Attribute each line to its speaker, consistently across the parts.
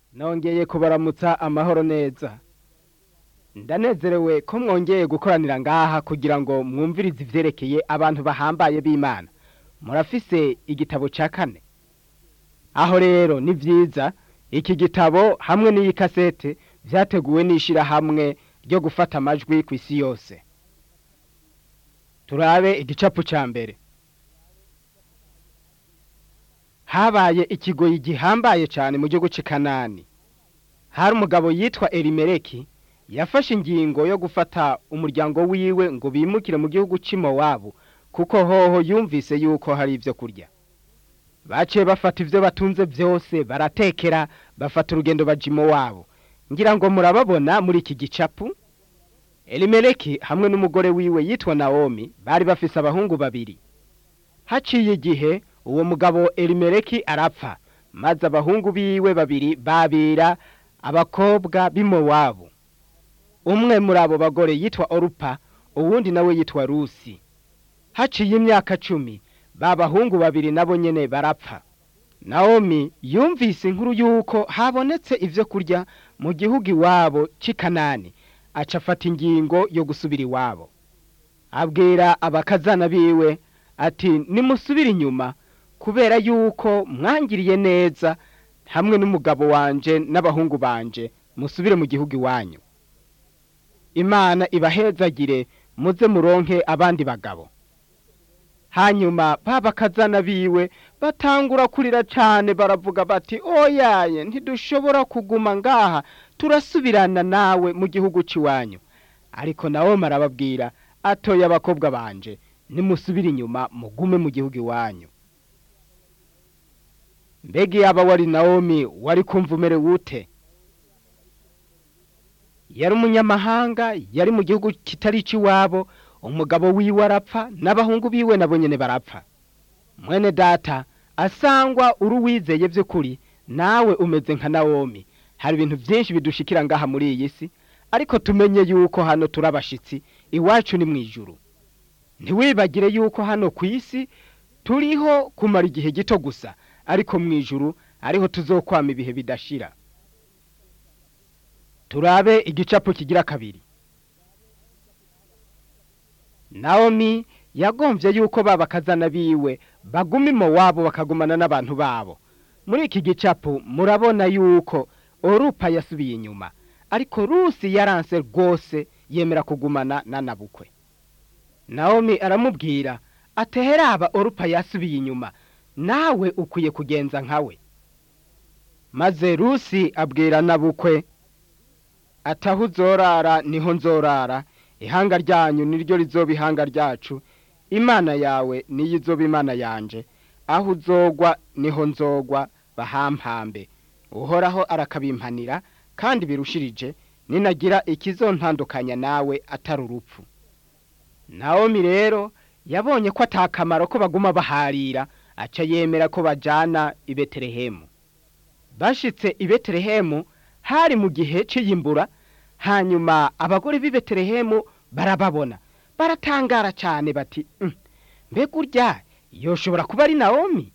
Speaker 1: nongeye kubaramutsa amahoro neza ndanezerewe ko mwongeye gukoranira ngaha kugira ngo mwumvirize ivyerekeye abantu bahambaye b'imana murafise igitabo ca kane aho rero ni vyiza iki gitabo hamwe n'iyi kasete vyateguwe n'ishirahamwe ryo gufata amajwi kw'isi yose turabe igicapu ca mbere habaye ikigoyi gihambaye cane mu gihugu c'i kanani hari umugabo yitwa elimeleki yafashe ingingo yo gufata umuryango wiwe ngo bimukire mu gihugu c'i mowabu kuko hoho yumvise yuko hari ivyo kurya baciye bafata ivyo batunze vyose baratekera bafata urugendo baja i mowabu ngira ngo murababona muri iki gicapu elimeleki hamwe n'umugore wiwe yitwa nawomi bari bafise abahungu babiri haciye igihe uwo mugabo elimeleki arapfa maze abahungu biwe babiri babira abakobwa b'i mowabu umwe muri abo bagore yitwa orupa uwundi nawe yitwa rusi haciye imyaka cumi ba bahungu babiri nabo nyene barapfa nawomi yumvise inkuru y'uko habonetse ivyo kurya mu gihugu iwabo c'i kanani aca afata ingingo yo gusubira iwabo abwira abakazana biwe ati nimusubire inyuma kubera yuko mwangiriye neza hamwe n'umugabo wanje n'abahungu banje musubire mu gihugu iwanyu imana ibahezagire muze muronke abandi bagabo hanyuma ba bakazana biwe batangura kurira cane baravuga bati oyaye ntidushobora kuguma ngaha turasubirana nawe mu gihugu c'iwanyu ariko nawe marababwira atoye abakobwa banje nimusubire inyuma mugume mu gihugu iwanyu mbega yaba wari nawomi wari kumva umerewe ute yari umunyamahanga yari mu gihugu kitari ic'iwabo umugabo wiwe arapfa n'abahungu biwe nabo nyene barapfa mwene data asangwa uri uwizeye vy'ukuri nawe umeze nka nawomi hari ibintu vyinshi bidushikira ngaha muri iyi si ariko tumenye yuko hano turi abashitsi iwacu ni mw'ijuru ntiwibagire yuko hano ku isi turiho kumara igihe gito gusa ariko mw'ijuru ariho tuzokwama ibihe bidashira turabe igicapo kigira kabiri nawomi yagomvye yuko ba bakazana biwe baguma imo wabo bakagumana n'abantu babo muri iki gicapo murabona yuko orupa yasubiye inyuma ariko rusi yaranse rwose yemera kugumana na nabukwe nawomi aramubwira ateheraba orupa yasubiye inyuma nawe ukwiye kugenza nkawe maze rusi abwira nabukwe ataho uzorara niho nzorara ihanga ryanyu niryo rizoba ihanga ryacu imana yawe niyo izoba imana yanje aho uzogwa niho nzogwa bahampambe uhoraho arakabimpanira kandi birushirije ninagira ikizontandukanya nawe atari urupfu nawomi rero yabonye ko atakamaro ko baguma baharira aca yemera ko bajana i betelehemu bashitse i betelehemu hari mu gihe c'iyimbura hanyuma abagore b'i betelehemu barababona baratangara cyane bati mbega urya yoshobora kuba ari nawomi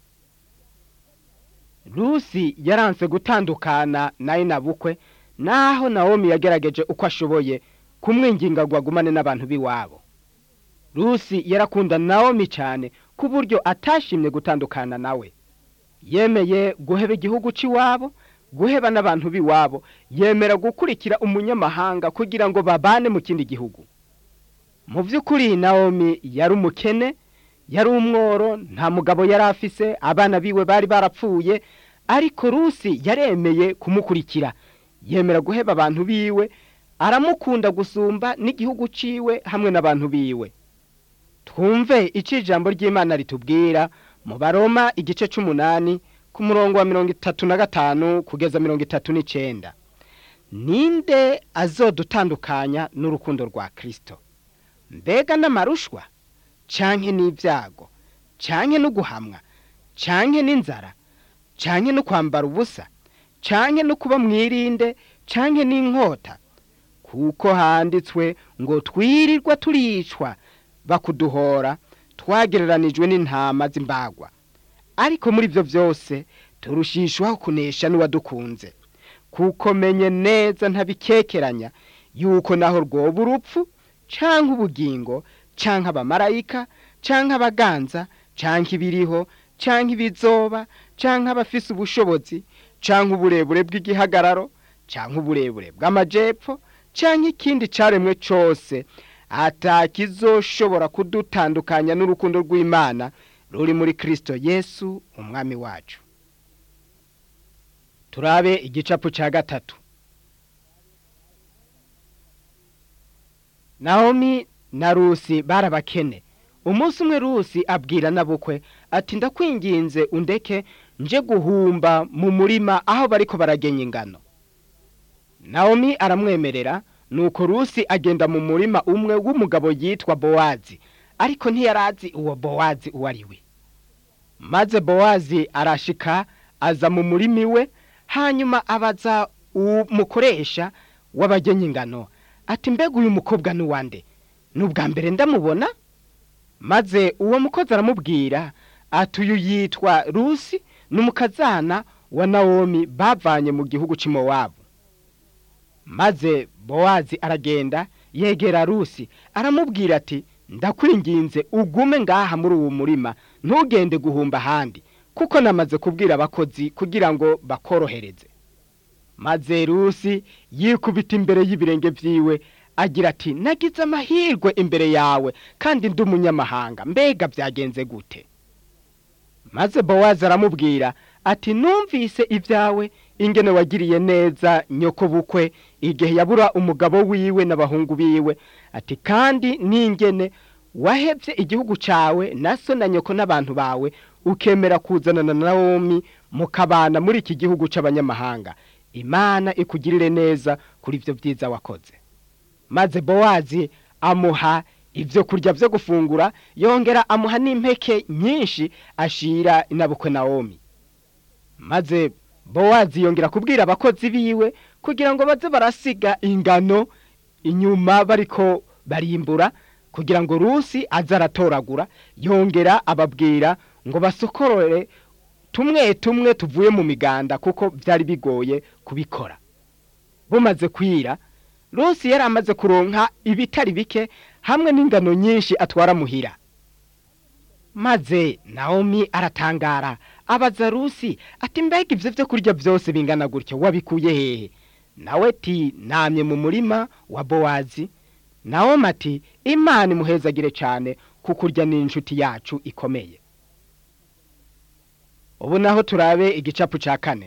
Speaker 1: rusi yaranse gutandukana nawe nabukwe naho nawomi yagerageje uko ashoboye kumwinginga ngo agumane n'abantu b'iwabo rusi yarakunda nawomi cyane ku buryo atashimye gutandukana nawe yemeye guheba igihugu c'iwabo guheba n'abantu b'iwabo yemera gukurikira umunyamahanga kugira ngo babane mu kindi gihugu mu by'ukuri nawomi yari umukene yari umworo nta mugabo yari afise abana biwe bari barapfuye ariko rusi yaremeye kumukurikira yemera guheba abantu biwe aramukunda gusumba n'igihugu ciwe hamwe n'abantu biwe twumve icyo ijambo ry'imana ritubwira mu baroma igice c'umunani ku murongo wa mirongo itatu na gatanu kugeza mirongo itatu n'icenda ninde azodutandukanya n'urukundo rwa kristo mbega n'amarushwa canke n'ibyago canke no guhamwa canke n'inzara canke no kwambara ubusa canke no kuba mwirinde canke n'inkota kuko handitswe ngo twirirwa turicwa bakuduhora twagereranijwe n'intama z'imbagwa ariko muri ibyo byose turushishwaho kunesha n'uwadukunze kuko menye neza ntabikekeranya yuko naho rwoba urupfu canke ubugingo canke abamarayika canke abaganza canke ibiriho canke ibizoba canke abafise ubushobozi canke uburebure bw'igihagararo canke uburebure bw'amajepfo canke ikindi caremwe cose atakizoshobora kudutandukanya n'urukundo rw'Imana ruri muri Kristo Yesu umwami wacu turabe igicapu ca gatatu Naomi na Rusi barabakene umunsi umwe Rusi abwira nabukwe ati ndakwinginze undeke nje guhumba mu murima aho bariko baragenya ingano Naomi aramwemerera nuko Rusi agenda mu murima umwe w'umugabo yitwa Bowazi ariko ntiyarazi uwo Bowazi uwo ari we maze Bowazi arashika aza mu murima iwe hanyuma abaza umukoresha w'abagenya ingano ati mbega uyu mukobwa ni uwande ni ubwa mbere ndamubona maze uwo mukozi aramubwira ati uyu yitwa Rusi ni umukazana wa Nawomi bavanye mu gihugu cy'Imowabu maze Bowazi aragenda yegera Rusi aramubwira ati ndakwinginze ugume ngaha muri uwo murima ntugende guhumba ahandi kuko namaze kubwira abakozi kugira ngo bakorohereze maze Rusi yikubita imbere y'ibirenge vyiwe agira ati nagize amahirwe imbere yawe kandi ndi umunyamahanga mbega byagenze gute maze Bowazi aramubwira ati numvise ibyawe ingene wagiriye neza nyoko bukwe igihe yabura umugabo wiwe n'abahungu biwe ati kandi n'ingene wahebye igihugu cawe na so na nyoko n'abantu bawe ukemera kuzanana na Nawomi mukabana muri iki gihugu c'abanyamahanga imana ikugirire neza kuri ivyo byiza wakoze maze Bowazi amuha ivyo kurya vyo gufungura yongera amuha n'impeke nyinshi ashira inabukwe Nawomi maze Bowazi yongera kubwira abakozi biwe kugira ngo baze barasiga ingano inyuma bariko barimbura kugira ngo Rusi aze aratoragura yongera ababwira ngo basokorore tumwe tumwe tuvuye mu miganda kuko byari bigoye kubikora bumaze kwira Rusi yari amaze kuronka ibitari bike hamwe n'ingano nyinshi atwara muhira maze Naomi aratangara abaza Rusi ati mbega ivyo vyo kurya vyose bingana gutyo wabikuye hehe nawe ti namye mu murima wa Bowazi Naomi ati Imana imuhezagire cane kukurya n'inshuti yacu ikomeye ubu naho turabe igicapu ca kane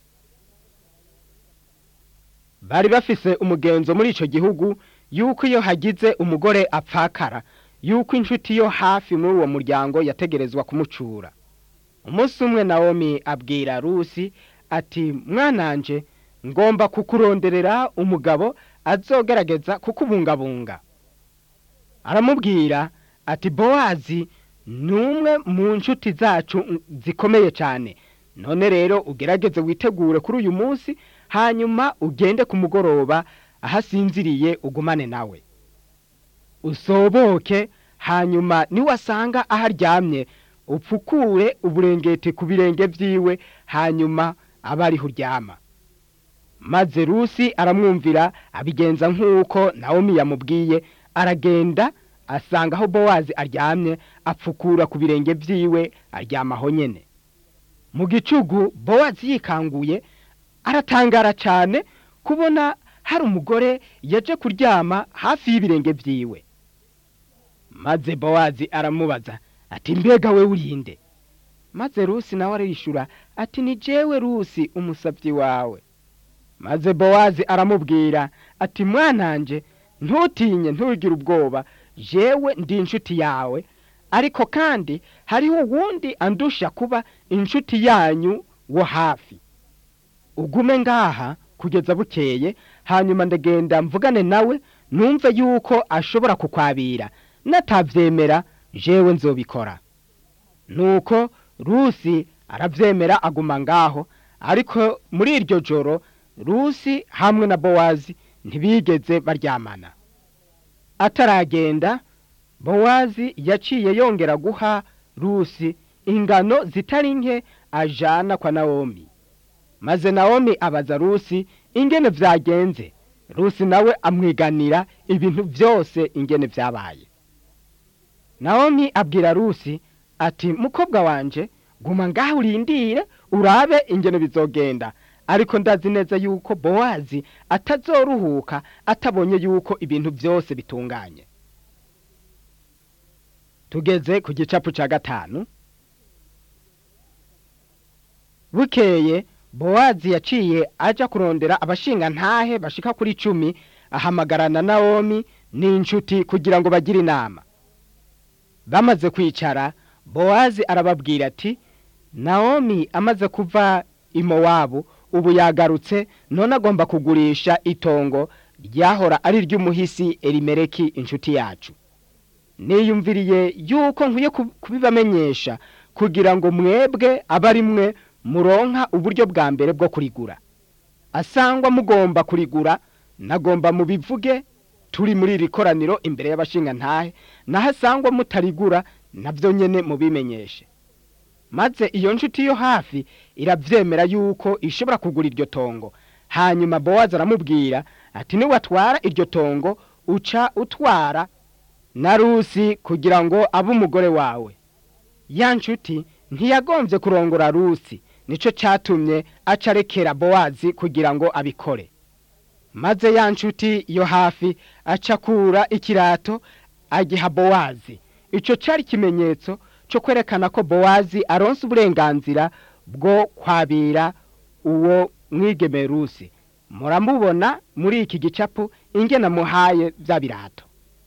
Speaker 1: bari bafise umugenzo muri ico gihugu yuko iyo hagize umugore apfakara yuko inshuti yo hafi muri uwo muryango yategerezwa kumucura umunsi umwe Naomi abwira Rusi ati mwananje ngomba kukuronderera umugabo azogerageza kukubungabunga aramubwira ati Bowazi numwe mu nshuti zacu zikomeye cyane none rero ugerageze witegure kuri uyu munsi hanyuma ugende ku mugoroba ahasinziriye ugumane nawe usoboke hanyuma niwasanga aho aryamye upfukure uburengeti ku birenge vyiwe hanyuma aba ariho uryama maze Rusi aramwumvira abigenza nk'uko Naomi yamubwiye aragenda asanga aho Bowazi aryamye apfukura ku birenge vyiwe aryamaho nyene mu gicugu Bowazi yikanguye aratangara cyane kubona hari umugore yaje kuryama hafi y'ibirenge vyiwe maze Bowazi aramubaza ati mbega we urinde maze Rusi nawe arishura ati ni jewe Rusi umusavyi wawe maze Bowazi aramubwira ati mwananje ntutinye ntugire ubwoba jewe ndi inshuti yawe ariko kandi hariho uwundi andusha kuba inshuti yanyu wo hafi ugume ngaha kugeza bukeye hanyuma ndagenda mvugane nawe numve yuko ashobora kukwabira natavyemera jewe nzobikora nuko Rusi aravyemera aguma ngaho ariko muri iryo joro Rusi hamwe na Bowazi ntibigeze baryamana ataragenda Bowazi yaciye yongera guha Rusi ingano zitari nke ajana kwa Naomi maze nawomi abaza rusi ingene vyagenze rusi nawe amwiganira ibintu vyose ingene vyabaye nawomi abwira rusi ati mukobwa wanje guma ngaho urindire urabe ingene bizogenda ariko ndazi neza yuko bowazi atazoruhuka atabonye yuko ibintu vyose bitunganye tugeze ku gicapu ca gatanu bukeye bowazi yaciye aja kurondera abashinga ntahe bashika kuri cumi ahamagarana nawomi n'inshuti kugira ngo bagire inama bamaze kwicara bowazi arababwira ati nawomi amaze kuva i mowabu ubu yagarutse none agomba kugurisha itongo ryahora ari ry'umuhisi erimereki inshuti yacu niyumviriye yuko nkwiye kubibamenyesha kugira ngo mwebwe abe ari mwe muronka uburyo bwa mbere bwo kurigura asangwa mugomba kurigura nagomba mubivuge turi muri iri koraniro imbere y'abashinga ntahe naho asangwa mutarigura nabyo nyine mubimenyeshe maze iyo nshuti yo hafi irabyemera yuko ishobora kugura iryo tongo hanyuma bowazi aramubwira ati niwatwara iryo tongo uca utwara na rusi kugira ngo abe umugore wawe ya nshuti ntiyagombye kurongora rusi nicyo cyatumye acarekera bowazi kugira ngo abikore maze ya nshuti yo hafi acakura ikirato agiha bowazi icyo cyari ikimenyetso cyo kwerekana ko bowazi aronse uburenganzira bwo kwabira uwo mwigeme rusi muramubona muri iki gicapu ingena muhaye bya birato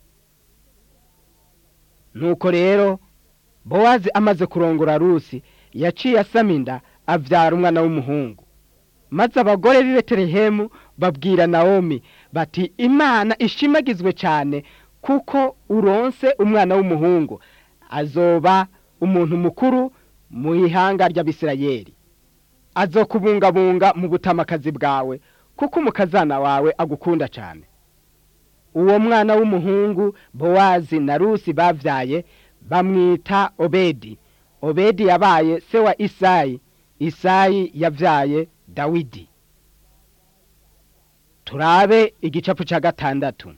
Speaker 1: nuko rero bowazi amaze kurongora rusi yaciye asama inda abyara umwana w'umuhungu maze abagore b'i betelehemu babwira nawomi bati imana ishimagizwe cyane kuko uronse umwana w'umuhungu azoba umuntu mukuru mu ihanga ry'abisirayeli azokubungabunga mu butamakazi bwawe kuko umukazana wawe agukunda cyane uwo mwana w'umuhungu bowazi na rusi babyaye bamwita obedi obedi yabaye se wa isayi isayi yabyaye dawidi turabe igicapu cya gatandatu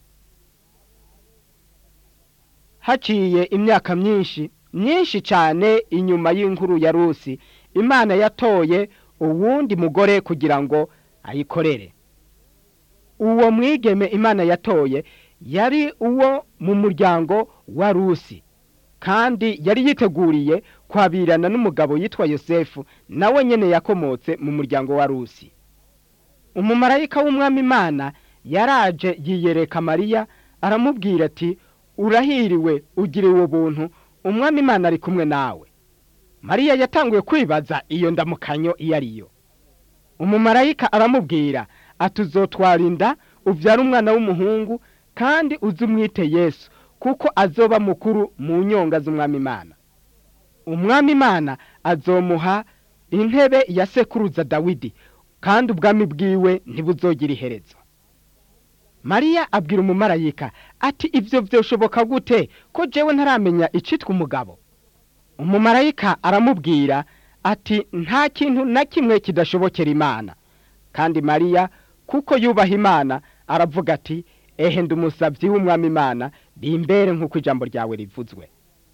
Speaker 1: haciye imyaka myinshi myinshi cyane inyuma y'inkuru ya rusi imana yatoye uwundi mugore kugira ngo ayikorere uwo mwigeme imana yatoye yari uwo mu muryango wa rusi kandi yari yiteguriye kwabirana n'umugabo yitwa yosefu nawe nyine yakomotse mu muryango wa rusi umumarayika w'umwami imana yaraje yiyereka mariya aramubwira ati urahiriwe ugiriwe ubuntu umwami imana ari kumwe nawe mariya yatanguye kwibaza iyo ndamukanyo iyo ari yo umumarayika aramubwira ati uzotwara inda ubyara umwana w'umuhungu kandi uzi umwite yesu kuko azoba mukuru mu nyonga z'umwami imana umwami imana azomuha intebe ya sekuruza dawidi kandi ubwami bwiwe ntibuzogira iherezo mariya abwira umumarayika ati ibyo byoshoboka gute ko jewe ntaramenya icitwa umugabo umumarayika aramubwira ati nta kintu na kimwe kidashobokera imana kandi mariya kuko yubaha imana aravuga ati ehe ndi umusabyi w'umwami imana bimbere nk'uko ijambo ryawe rivuzwe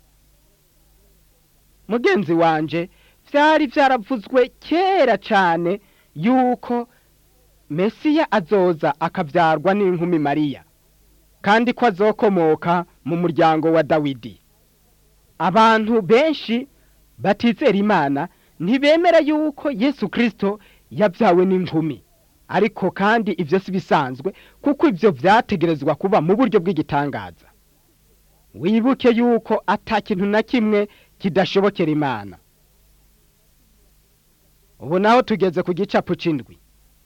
Speaker 1: mugenzi wanje byari byaravuzwe kera cyane yuko mesiya azoza akabyarwa n'inkumi mariya kandi ko azokomoka mu muryango wa dawidi abantu benshi batizera imana ntibemera yuko yesu kirisito yabyawe n'inkumi ariko kandi ibyo si bisanzwe kuko ibyo byategerezwa kuba mu buryo bw'igitangaza wibuke yuko ata kintu na kimwe kidashobokera imana ubu naho tugeze ku gicapu cy'indwi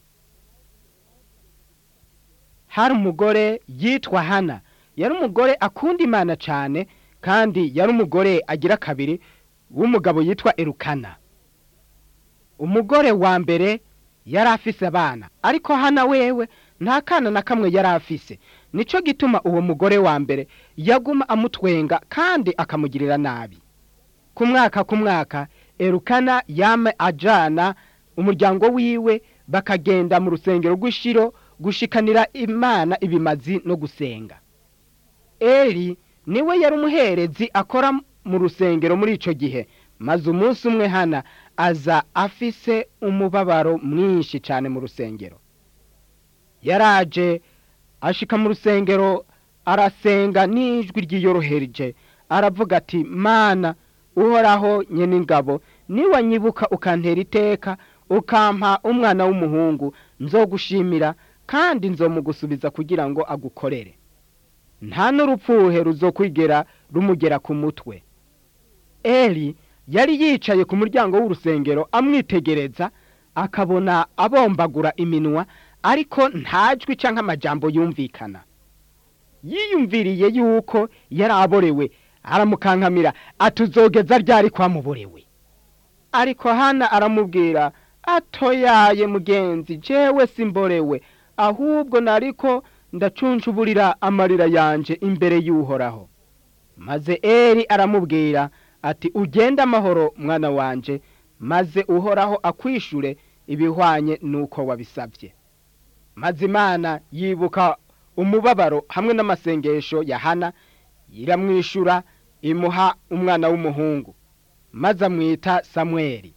Speaker 1: hari umugore yitwa hana yari umugore akunda imana cyane kandi yari umugore agira kabiri w'umugabo yitwa erukana umugore wa mbere yari afise abana ariko hana wewe nta kana na kamwe yari afise nicyo gituma uwo mugore wa mbere yaguma amutwenga kandi akamugirira nabi ku mwaka ku mwaka erukana yame ajana umuryango wiwe bakagenda mu rusengero rw'ishiro gushikanira imana ibimazi no gusenga eli niwe yari umuherezi akora mu rusengero muri ico gihe maze umunsi umwe hana aza afise umubabaro mwinshi cane mu rusengero yaraje ashika mu rusengero arasenga n'ijwi ryiyorohereje aravuga ati mana uhoraho nyene ingabo niwanyibuka ukantera iteka ukampa umwana w'umuhungu nzogushimira kandi nzomugusubiza kugira ngo agukorere nta n'urupfuhe ruzokwigera rumugera ku mutwe eli yari yicaye ku muryango w'urusengero amwitegereza akabona abombagura iminwa ariko nta jwi canke amajambo yumvikana yiyumviriye yuko yari aborewe aramukankamira atuzogeza ryari kwamuborewe ariko hana aramubwira atoyaye mugenzi jewe simborewe ahubwo nariko ndacuncuburira amarira yanje imbere y'uhoraho maze eli aramubwira ati ugende amahoro mwana wanje maze uhoraho akwishure ibihwanye n'uko wabisabye maze imana yibuka umubabaro hamwe n'amasengesho ya hana iramwishura imuha umwana w'umuhungu maze amwita samweli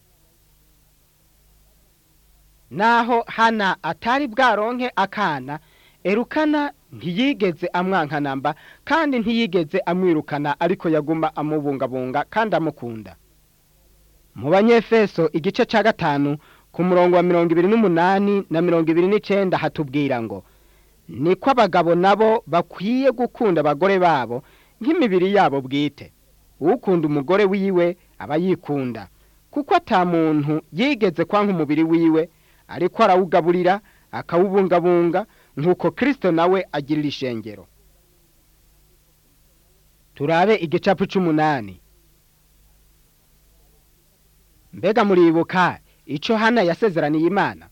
Speaker 1: naho hana atari bwaronke akana erukana ntiyigeze amwankanamba kandi ntiyigeze amwirukana ariko yaguma amubungabunga kandi amukunda mu banyefeso igice cya gatanu ku murongo wa mirongo ibiri n'umunani na mirongo ibiri n'icenda hatubwira ngo niko abagabo nabo bakwiye gukunda abagore babo nk'imibiri yabo bwite ukunda umugore wiwe aba yikunda kuko ata muntu yigeze kwanka umubiri wiwe ariko arawugaburira akawubungabunga nk'uko kirisito nawe agirira ishengero turabe igicapu c'umunani mbega muribuka ico hana yasezeraniye imana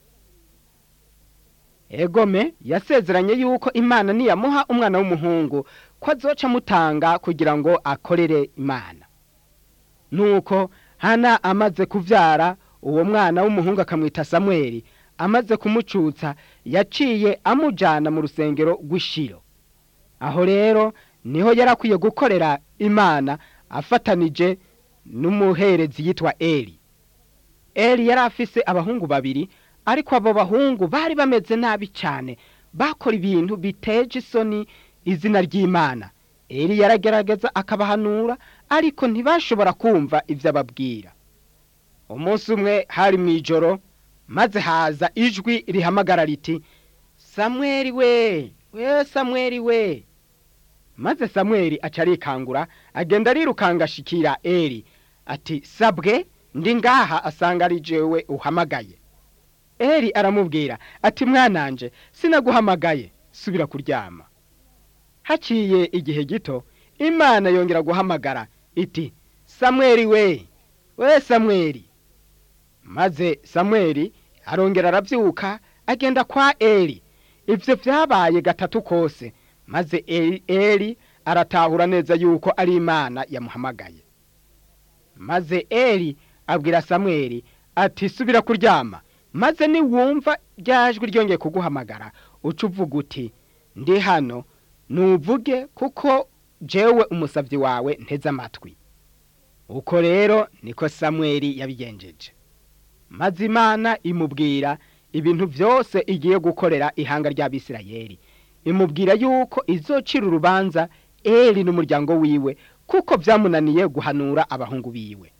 Speaker 1: egome yasezeranye yuko imana niyamuha umwana w'umuhungu ko azoca amutanga kugira ngo akorere imana nuko hana amaze kuvyara uwo mwana w'umuhungu akamwita samweli amaze kumucutsa yaciye amujana mu rusengero rw'ishiro aho rero niho yari akwiye gukorera imana afatanije n'umuherezi yitwa eli eli yari afise abahungu babiri ariko abo bahungu bari bameze nabi cyane bakora ibintu biteje isoni izina ry'imana eli yaragerageza akabahanura ariko ntibashobora kumva ibyo ababwira umunsi umwe hari mu ijoro maze haza ijwi rihamagara riti samweli we we samweli we maze samweli aca arikangura agenda arirukanga ashikira eli ati sabwe ndi ngaha asanga ari jewe uhamagaye eli aramubwira ati mwananje sinaguhamagaye subira kuryama haciye igihe gito imana yongera guhamagara iti samweli we we samweli maze samweli arongera arabyuka agenda kwa eli ibyo byabaye gatatu kose maze eli, eli aratahura neza yuko ari imana yamuhamagaye maze eli abwira samweli ati subira kuryama maze niwumva ryajwi ryongeye kuguhamagara uca uvuga uti ndi hano nuvuge kuko jewe umusabyi wawe nteze amatwi uko rero niko samweli yabigenjeje maze imana imubwira ibintu byose igiye gukorera ihanga ry'abisirayeli imubwira yuko izocira urubanza eli n'umuryango wiwe kuko byamunaniye guhanura abahungu biwe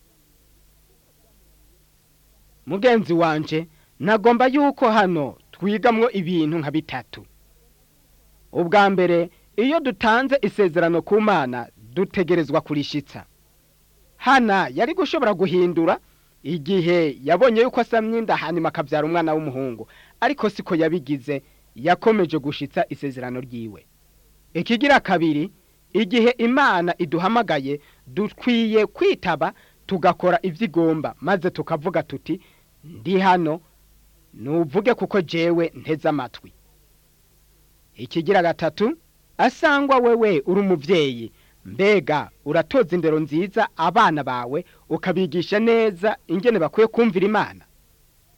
Speaker 1: mugenzi wanje nagomba yuko hano twigamwo ibintu nka bitatu ubwa mbere iyo dutanze isezerano ku mana dutegerezwa kurishitsa hana yari gushobora guhindura igihe yabonye yuko asamye inda hanyuma akabyara umwana w'umuhungu ariko siko yabigize yakomeje gushitsa isezerano ryiwe ikigira kabiri igihe imana iduhamagaye dukwiye kwitaba tugakora ibyo igomba maze tukavuga tuti ndi hano nuvuge kuko jewe nteze amatwi ikigira gatatu asangwa wewe uri umubyeyi mbega uratoza indero nziza abana bawe ukabigisha neza ingene bakwiye kumvira imana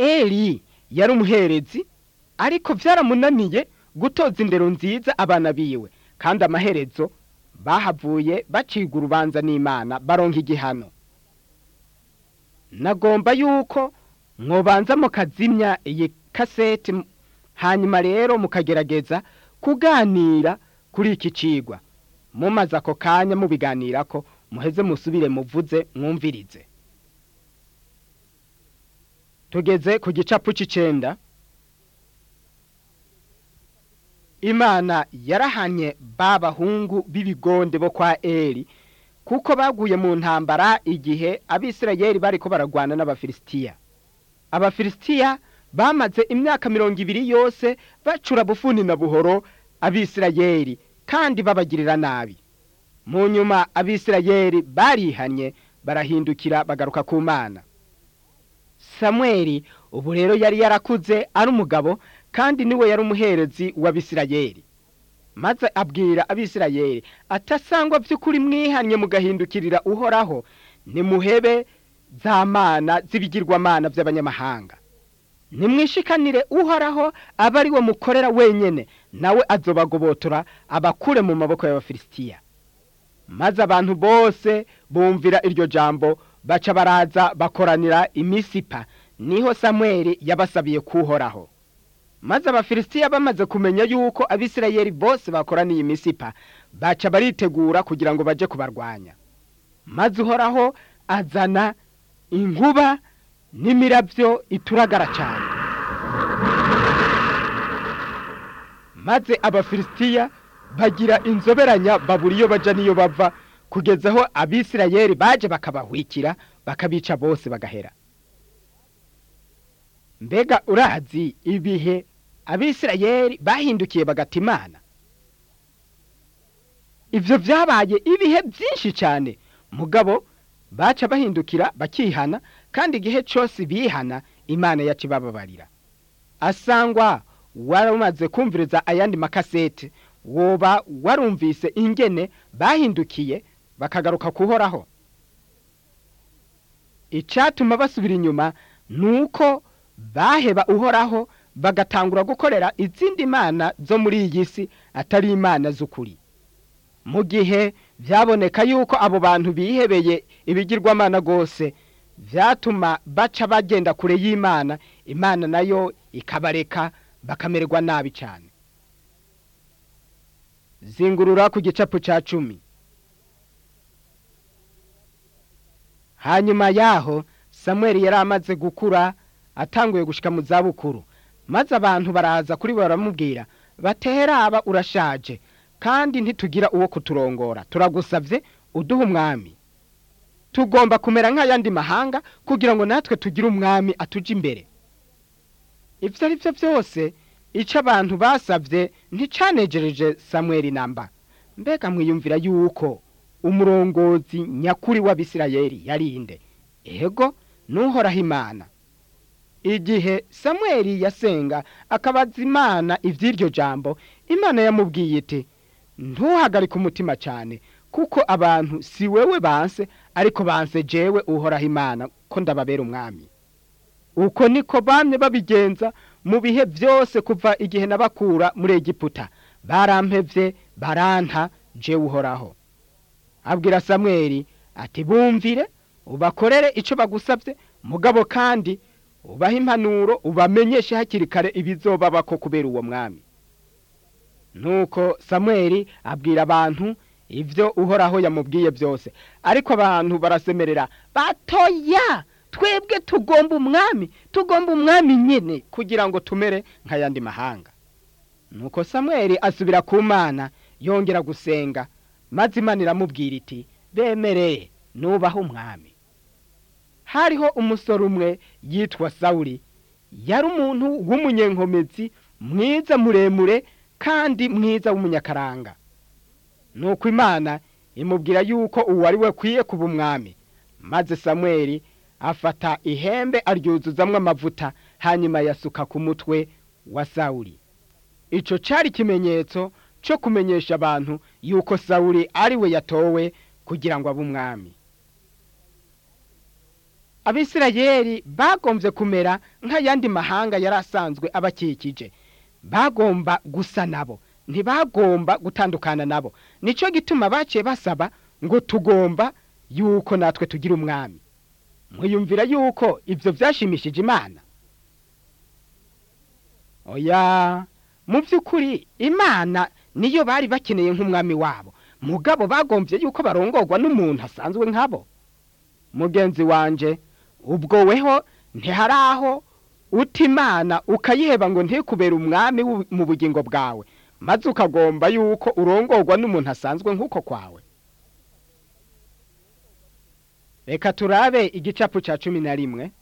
Speaker 1: eli yari umuherezi ariko byaramunaniye gutoza indero nziza abana biwe kandi amaherezo bahavuye baciga urubanza n'imana baronka igihano nagomba yuko mwobanza mukazimya iyi kaseti hanyuma rero mukagerageza kuganira kuri iki cigwa mumaze ako kanya mubiganirako muheze musubire muvuze mwumvirize tugeze ku gicapu c'icenda imana yarahanye ba bahungu b'ibigonde bo kwa eli kuko baguye mu ntambara igihe abisirayeli bariko baragwana n'abafilisitiya abafilisitiya bamaze imyaka mirongo ibiri yose bacura bufuni na buhoro abisirayeli kandi babagirira nabi mu nyuma abisirayeli barihanye barahindukira bagaruka ku mana samweli ubu rero yari yarakuze ari umugabo kandi niwe yari umuherezi w'abisirayeli maze abwira abisirayeli atasangwa by'ukuri mwihanye mugahindukirira uhoraho nimuhebe za mana z'ibigirwamana by'abanyamahanga nimwishikanire uhoraho abe ari we mukorera wenyine nawe azobagobotora abakure mu maboko y'abafilisitiya maze abantu bose bumvira iryo jambo baca baraza bakoranira imisipa niho samweli yabasabiye kuhoraho maze abafilisitiya bamaze kumenya yuko abisirayeli bose bakoraniye imisipa baca baritegura kugira ngo baje kubarwanya maze uhoraho azana inkuba n'imirabyo ituragara cyane maze abafilisitiya bagira inzoberanya babura iyo baja n'iyo bava kugeza aho abisirayeli baje bakabahwikira bakabica bose bagahera mbega urazi ibihe abisirayeli bahindukiye bagata imana ibyo byabaye ibihe byinshi cyane mugabo baca bahindukira bakihana kandi igihe cyose bihana imana yacu ibababarira asangwa waramaze kumviriza ayandi makasete woba warumvise ingene bahindukiye bakagaruka kuhoraho icyatuma basubira inyuma ni uko baheba uhoraho bagatangura gukorera izindi mana zo muri iyi si atari imana z'ukuri mu gihe byaboneka yuko abo bantu bihebeye ibigirwamana rwose byatuma baca bagenda kure y'imana imana nayo ikabareka bakamererwa nabi cyane zingurura ku gicapu cya cumi hanyuma yaho samweli yari amaze gukura atanguye gushyika mu zabukuru maze abantu baraza kuri bo baramubwira bateraba urashaje kandi ntitugira uwo kuturongora turagusabye uduhe umwami tugomba kumera nk'ayandi mahanga kugira ngo natwe tugire umwami atuje imbere ibyo ari byo byose icyo abantu basabye nticanejereje samweli namba mbega mwiyumvira yuko umurongozi nyakuri w'abisirayeli yarinde ego nuhoraho imana igihe samweli yasenga akabaza imana iby'iryo jambo imana yamubwiye iti ntuhagarike umutima cyane kuko abantu si wewe banse ariko banse jewe uhoraho imana ko ndababera umwami uko niko bamye babigenza mu bihe byose kuva igihe nabakura muri egiputa barampevye baranta jewe uhoraho abwira samweli ati bumvire ubakorere icyo bagusabye mugabo kandi ubaha impanuro ubamenyeshe hakiri kare ibizobabako kubera uwo mwami nuko samweli abwira abantu ibyo uhoraho yamubwiye byose ariko abantu barasemerera batoya twebwe tugomba umwami tugomba umwami nyine kugira ngo tumere nk'ayandi mahanga nuko samweli asubira ku mana yongera gusenga maze imana iramubwira iti bemereye nubaho umwami hariho umusore umwe yitwa sawuri yari umuntu w'umunyenkomezi mwiza muremure kandi mwiza w'umunyakaranga nuko imana imubwira yuko uwo ari we kwiye kuba umwami maze samweli afata ihembe aryuzuzamwo amavuta hanyuma yasuka ku mutwe wa sawuri icyo cyari ikimenyetso cyo kumenyesha abantu yuko sawuri ari we yatowe kugira ngo abe umwami abisirayeli bagombye kumera nk'ayandi mahanga yari asanzwe abakikije bagomba gusa nabo ntibagomba gutandukana nabo nicyo gituma baciye basaba ngo tugomba yuko natwe tugira umwami mwiyumvira yuko ibyo byashimishije imana oya mu by'ukuri imana niyo bari bakeneye nk'umwami wabo mugabo bagombye yuko barongorwa n'umuntu asanzwe nk'abo mugenzi wanje ubwo weho ntihari aho uta imana ukayiheba ngo ntikubere umwami mu bugingo bwawe maze ukagomba yuko urongorwa n'umuntu asanzwe nk'uko kwawe reka turabe igicapu cya cumi na rimwe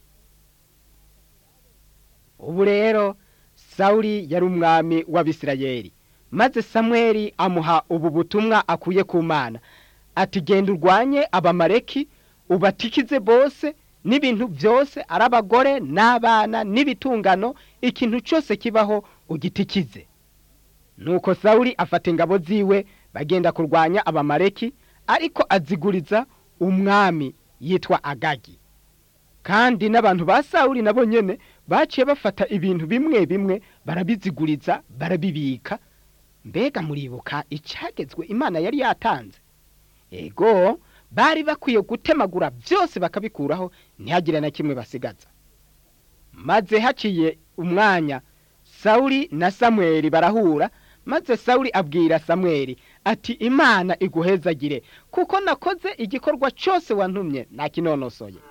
Speaker 1: ubu rero sawuri yari umwami w'abisirayeli maze samweri amuha ubu butumwa akuye ku mana ati genda urwanye abamareki ubatikize bose n'ibintu byose ari abagore n'abana n'ibitungano ikintu cyose kibaho ugitikize nuko sawuri afata ingabo ziwe bagenda kurwanya abamareki ariko aziguriza umwami yitwa agagi kandi n'abantu ba sawuri nabo nyene baciye bafata ibintu bimwe bimwe barabiziguriza barabibika mbega muribuka icagezwe imana yari yatanze ego bari bakwiye gutemagura byose bakabikuraho ntihagire na kimwe basigaza maze haciye umwanya sawuri na samweli barahura maze sawuri abwira samweli ati imana iguhezagire kuko nakoze igikorwa cyose wantumye nakinonosoye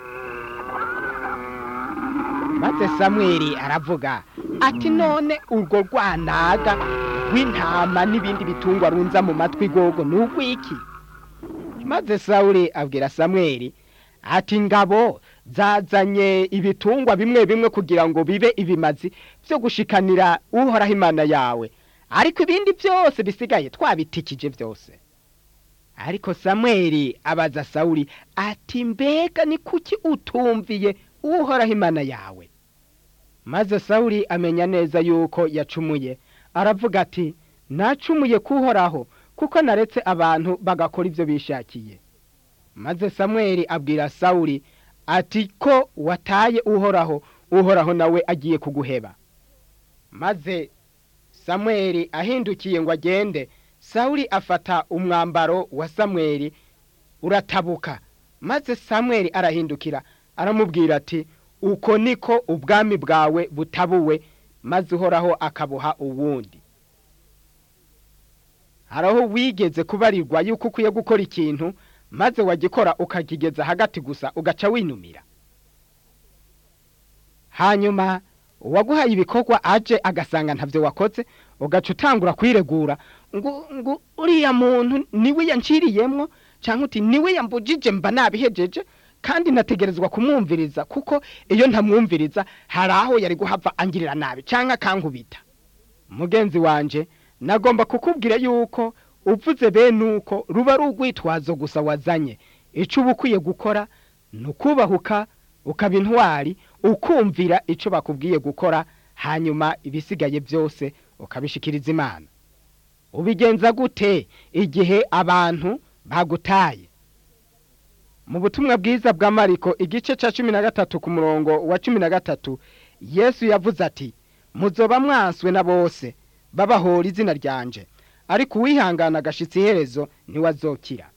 Speaker 1: maze samweli aravuga ati none urwo rwanaga rw'intama n'ibindi bitungwa runza mu matwi gogo ni urw'iki maze sawuri abwira samweli ati ngabo zazanye ibitungwa bimwe bimwe kugira ngo bibe ibimazi byo gushikanira uhoraho imana yawe ariko ibindi byose bisigaye twabitikije byose ariko samweli abaza sawuri ati mbega ni kuki utumviye uhoraho imana yawe maze sawuri amenya neza yuko yacumuye aravuga ati nacumuye kuhoraho kuko naretse abantu bagakora ibyo bishakiye maze samweli abwira sawuri ati ko wataye uhoraho uhoraho nawe agiye kuguheba maze samweli ahindukiye ngo agende sawuri afata umwambaro wa samweli uratabuka maze samweli arahindukira aramubwira ati uko niko ubwami bwawe butabuwe maze uhoraho akabuha uwundi haraho wigeze kubarirwa yuko ukwiye gukora ikintu maze wagikora ukakigeza hagati gusa ugaca winumira hanyuma uwaguhaye ibikorwa aje agasanga ntabyo wakoze ugaca utangura kwiregura ngo ngo uriya muntu niwe yanciriyemwo cyangwa uti niwe yambujije mba nabihejeje kandi nategerezwa kumwumviriza kuko iyo ntamwumviriza hari aho yari guhava angirira nabi cyangwa akankubita mugenzi wanje nagomba kukubwira yuko uvuze bene uko ruba ari urwitwazo gusa wazanye icyo uba ukwiye gukora ni ukubahuka ukaba intwari ukumvira icyo bakubwiye gukora hanyuma ibisigaye byose ukabishikiriza imana ubigenza gute igihe abantu bagutaye mu butumwa bwiza bwa mariko igice cya cumi na gatatu ku murongo wa cumi na gatatu yesu yavuze ati muzoba mwanswe na bose babahora izina ryanje ariko uwihangana agashitsa iherezo ntiwazokira